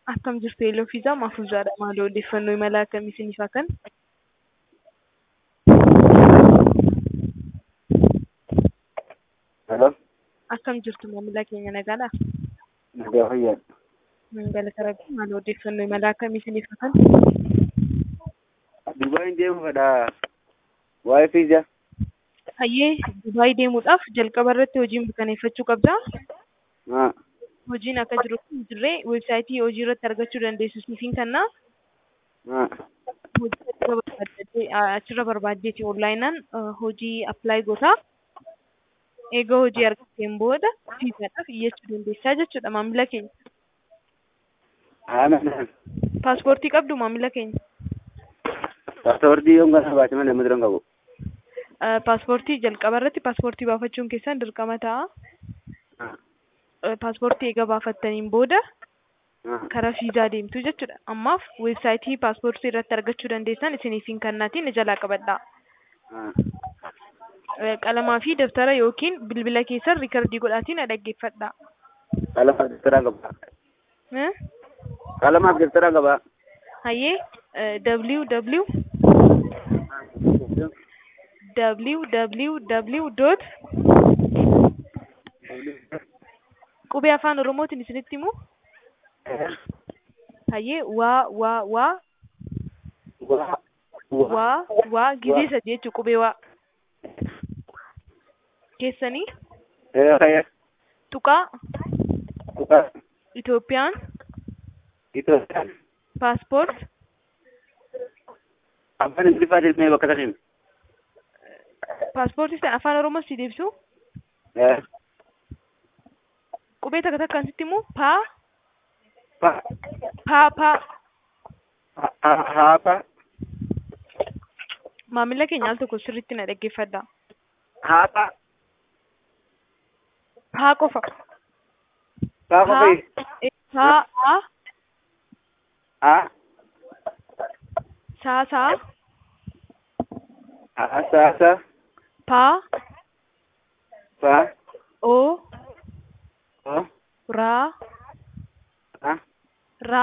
Akkam jirtu Eeloo Fiizaa Maafuuzaadha. Maali odeeffannoo imala akkamii isiniif haa kennu? Hello, Akkam jirtu maamila keenya nagaadhaa? nagaa fayyaa. Galata Rabbii maali odeeffannoo imala akkamii isiniif haa kennu? Dubaay deemu fedha. Waa'ee fiizaa. Hayyee Dubaay deemuudhaaf jalqaba irratti hojii mirkaneeffachuu qabdaa. Haa. Hojiin akka jiru kun jirree weebsaayitii hojii irratti argachuu dandeessu siifin kennaa. Haa. Hojii achirra barbaaddeeti achirra barbaaddeeti onlaayinaan hojii appilaayi gootaa. Eega hojii argatteen booda fiizaadhaaf iyyachuu dandeessaa jechuudha maamila keenya. Haa. Paaspoortii qabdu maamila keenya. Paaspoortii yoo gara baate malee muduran qabu. Eh, Paaspoortii jalqaba irratti paaspoortii baafachuun keessan dirqama ta'a. Haa. Eh, Paaspoortii eega baafattaniin booda Haa. karaa fiizaa deemtu jechuudha. Ammaaf weebsaayitii paaspoortii irratti argachuu dandeessan isiniifin kannaatiin jalaa qabadhaa. Haa. Eh, Qalamaa fi daftara yookiin bilbila keessan riikardii godhaatiin na dhaggeeffadhaa. Qalamaaf dabtaraa qaba. Eh? Qalamaaf dabtaraa qaba. Hayyee eh, www www dot qubee afaan oromootiin isinitti himu hayyee waa waa waa Waa. waa waa gizee sadi jechuu qubee waa keessanii Ee fayyaa. tuqaa Tuqaa. Itoophiyaan Itoophiyaan. paaspoort Afaan Ingiliffaatiin mee bakka saniin. paaspoortii sana afaan oromoo si deebisu Ee. qubee takka takkaan sitti himu paa Pa. paa paa Ha- ha- Haapa. maamila keenya al tokko sirriitti na dhaggeeffadha Haapa. paa qofa Paa paa qofii. eh, paa paa Haa. saa saa Haa. Saasa. paa Pa. oo Oo. raa